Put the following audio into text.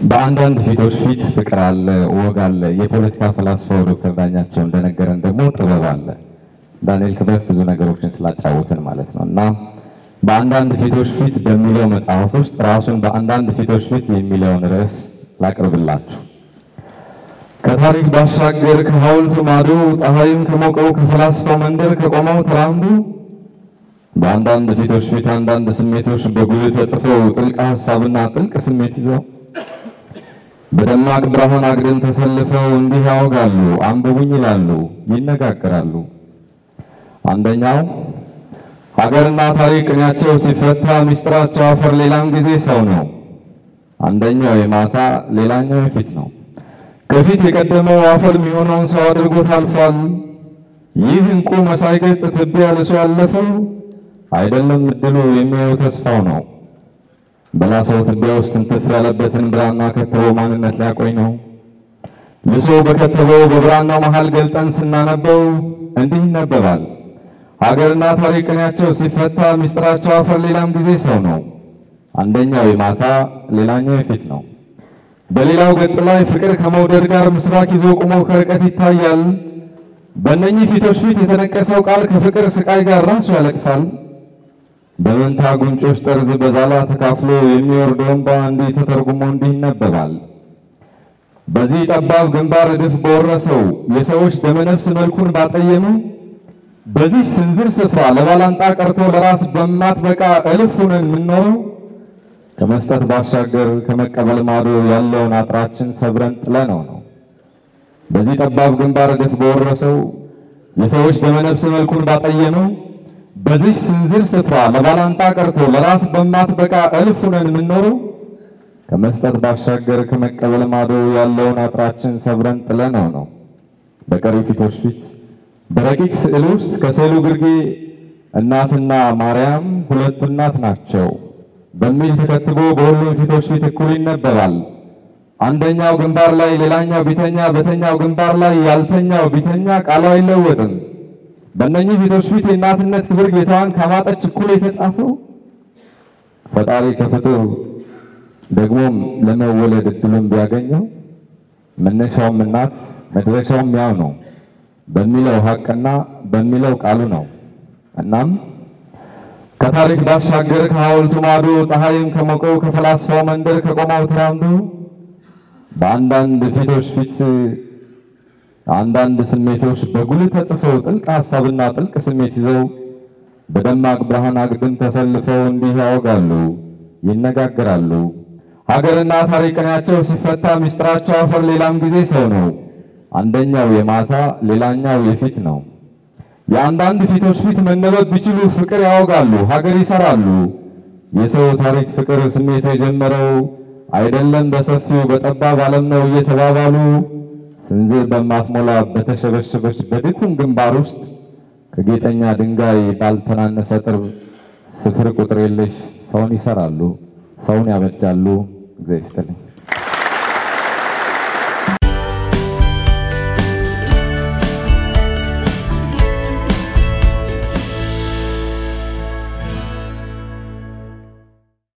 በአንዳንድ ፊቶች ፊት ፍቅር አለ፣ ወግ አለ። የፖለቲካ ፈላስፋው ዶክተር ዳኛቸው እንደነገረን ደግሞ ጥበብ አለ። ዳንኤል ክብረት ብዙ ነገሮችን ስላጫወትን ማለት ነው እና በአንዳንድ ፊቶች ፊት በሚለው መጽሐፍ ውስጥ ራሱን በአንዳንድ ፊቶች ፊት የሚለውን ርዕስ ላቅርብላችሁ። ከታሪክ ባሻገር ከሐውልቱ ማዶ ፀሐይም ከሞቀው ከፈላስፋው መንደር ከቆመው ተራምዶ በአንዳንድ ፊቶች ፊት አንዳንድ ስሜቶች በጉልህ ተጽፈው ጥልቅ ሀሳብና ጥልቅ ስሜት ይዘው በደማቅ ብርሃን አግድም ተሰልፈው እንዲህ ያወጋሉ፣ አንብቡኝ ይላሉ፣ ይነጋገራሉ። አንደኛው ሀገርና ታሪክ ቅኔያቸው ሲፈታ ሚስጥራቸው አፈር ሌላም ጊዜ ሰው ነው። አንደኛው የማታ ሌላኛው የፊት ነው። ከፊት የቀደመው አፈር የሚሆነውን ሰው አድርጎት አልፏል። ይህ እንቁ መሳይ ገጽ ትቢያ ልሶ ያለፈው አይደለም እድሉ የሚያየው ተስፋው ነው። በላሰው ትቢያ ውስጥ እንትፍ ያለበትን ብራና ከተበው ማንነት ሊያቆይ ነው። ልሶ በከተበው በብራናው መሃል ገልጠን ስናነበው እንዲህ ይነበባል። ሀገርና ታሪክ ቅኔያቸው ሲፈታ ሚስጥራቸው አፈር ሌላም ጊዜ ሰው ነው። አንደኛው የማታ ሌላኛው የፊት ነው። በሌላው ገጽ ላይ ፍቅር ከመውደድ ጋር ምስባክ ይዞ ቆሞ ከርቀት ይታያል። በእነኚህ ፊቶች ፊት የተነቀሰው ቃል ከፍቅር ስቃይ ጋር ራሱ ያለቅሳል። በመንታ ጉንጮች ጠርዝ በዛላ ተካፍሎ የሚወርደው እንባ እንዲህ ተተርጉሞ እንዲህ ይነበባል። በዚህ ጠባብ ግንባር እድፍ በወረሰው የሰዎች ደመነፍስ መልኩን ባጠየመው በዚህ ስንዝር ስፍራ ለባላንጣ ቀርቶ ለራስ በማትበቃ እልፍ ሆነን የምንኖረው ከመስጠት ባሻገር ከመቀበል ማዶ ያለውን አጥራችን ሰብረን ጥለነው ነው። በዚህ ጠባብ ግንባር እድፍ በወረሰው የሰዎች ደመነፍስ መልኩን ባጠየመው በዚህ ስንዝር ስፍራ ለባላንጣ ቀርቶ ለራስ በማትበቃ እልፍ ሆነን የምንኖረው ከመስጠት ባሻገር ከመቀበል ማዶ ያለውን አጥራችን ሰብረን ጥለነው ነው። በቀሪ ፊቶች ፊት በረቂቅ ስዕል ውስጥ ከስዕሉ ግርጌ እናትና ማርያም ሁለቱ እናት ናቸው በሚል ተከትቦ በሁሉም ፊቶች ፊት እኩል ይነበባል። አንደኛው ግንባር ላይ ሌላኛው ቢተኛ፣ በተኛው ግንባር ላይ ያልተኛው ቢተኛ ቃሉ አይለወጥም። በእነኚህ ፊቶች ፊት የእናትነት ክብር ጌታዋን ካማጠች እኩል የተጻፈው ፈጣሪ ከፍጡር ደግሞም ለመወለድ እድሉን ቢያገኘው መነሻውም እናት መድረሻውም ያው ነው በሚለው ሀቅና በሚለው ቃሉ ነው። እናም ከታሪክ ባሻገር ከሐውልቱ ማዶ ፀሐይም ከሞቀው ከፈላስፋው መንደር ከቆመው ተራምዶ በአንዳንድ ፊቶች ፊት አንዳንድ ስሜቶች በጉልህ ተጽፈው ጥልቅ ሀሳብና ጥልቅ ስሜት ይዘው በደማቅ ብርሃን አግድም ተሰልፈው እንዲህ ያወጋሉ፣ ይነጋገራሉ። ሀገርና ታሪክ ቅኔያቸው ሲፈታ ሚስጥራቸው አፈር ሌላም ጊዜ ሰው ነው። አንደኛው የማታ ሌላኛው የፊት ነው። የአንዳንድ ፊቶች ፊት መነበብ ቢችሉ ፍቅር ያወጋሉ፣ ሀገር ይሰራሉ። የሰው ታሪክ ፍቅር ስሜት የጀመረው አይደለም በሰፊው በጠባብ ዓለም ነው እየተባባሉ ስንዝር በማትሞላ በተሸበሸበች በድኩም ግንባር ውስጥ ከጌጠኛ ድንጋይ ባልተናነሰ ጥርብ ስፍር ቁጥር የለሽ ሰውን ይሰራሉ፣ ሰውን ያበጃሉ። እግዚአብሔር ይስጥልኝ።